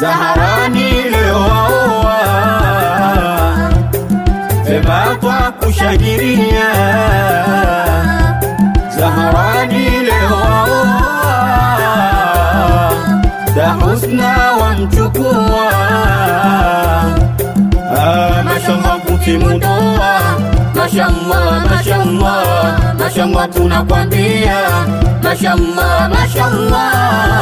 Zaharani leo waoa, vema kwa kushangilia. Zaharani leo waoa, da husna wamchukua. Ah, mashallah kutimu ndoa, mashallah, mashallah, mashallah tunakwambia, mashallah, mashallah.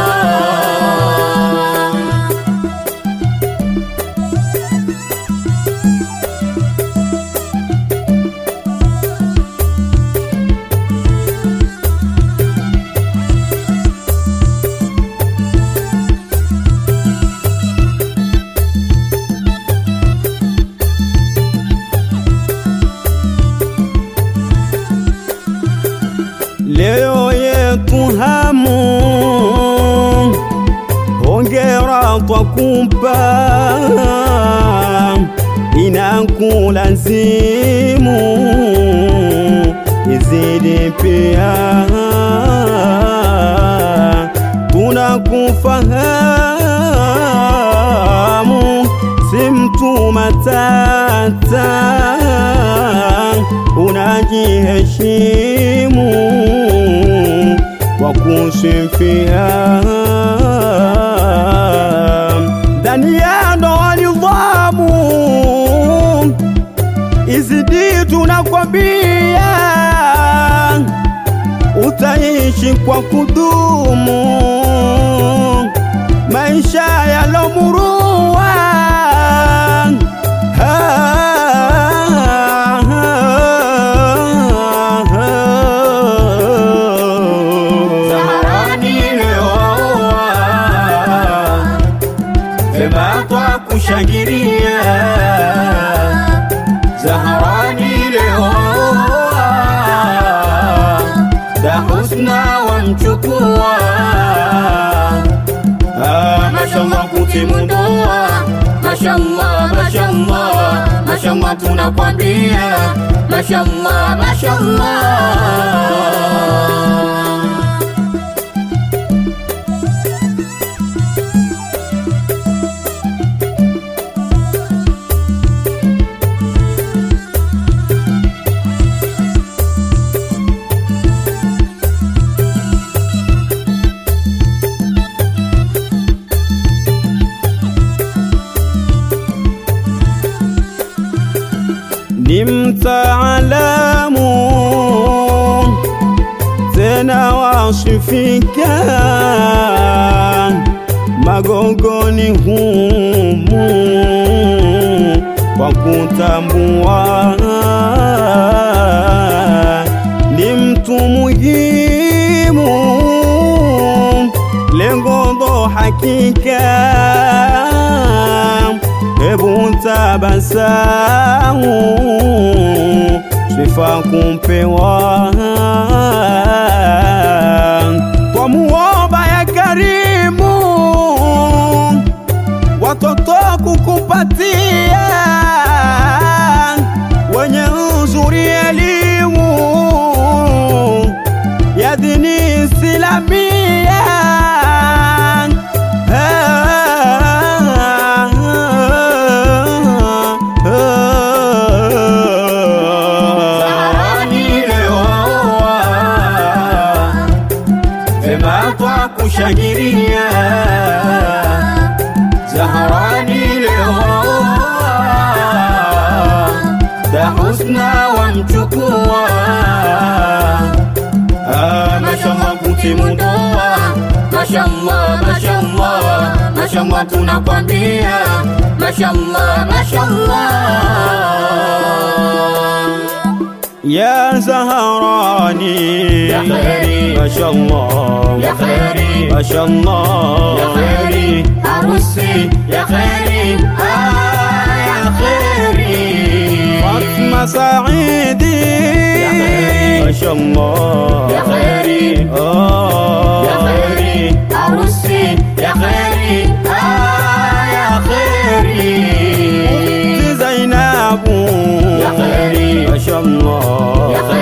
leo yetu hamu, hongera twakupa, inakulazimu izidi pia, tunakufahamu si mtu matata, unajiheshimu kwa kusifia ndani ya ndoa nidhamu izidi, tunakwambia utaishi kwa kudumu maisha yalomurua Zaharani leo waoa, vema kwa kushangilia. Zaharani leo waoa, da husna wamchukua. Ah, mashallah kutimu ndoa, mashallah, mashallah, mashallah tunakwambia, mashallah, mashallah. ni mtaalamu tena wasifika magogoni humu kwa kutambua ni mtu muhimu lengo ndo hakika hebu tabasamu sifa kumpewa kwa muomba ya karimu watoto kukupatia wenye uzuri elimu ya dini Islamia Zaharani leo waoa, vema kwa kushangilia. Zaharani leo waoa, da husna wamchukua. Ah, mashallah kutimu ndoa, mashallah, mashallah, mashallah tunakwambia, mashallah, mashallah. يا زهراني يا خيري. ما شاء الله يا خيري. ما شاء الله يا خيري عروسي يا خيري آه يا خيري فاطمة سعيدي يا خيري. ما شاء الله يا خيري آه يا خيري عروسي يا خيري آه يا خيري زينب يا خيري. ما شاء الله يا خيري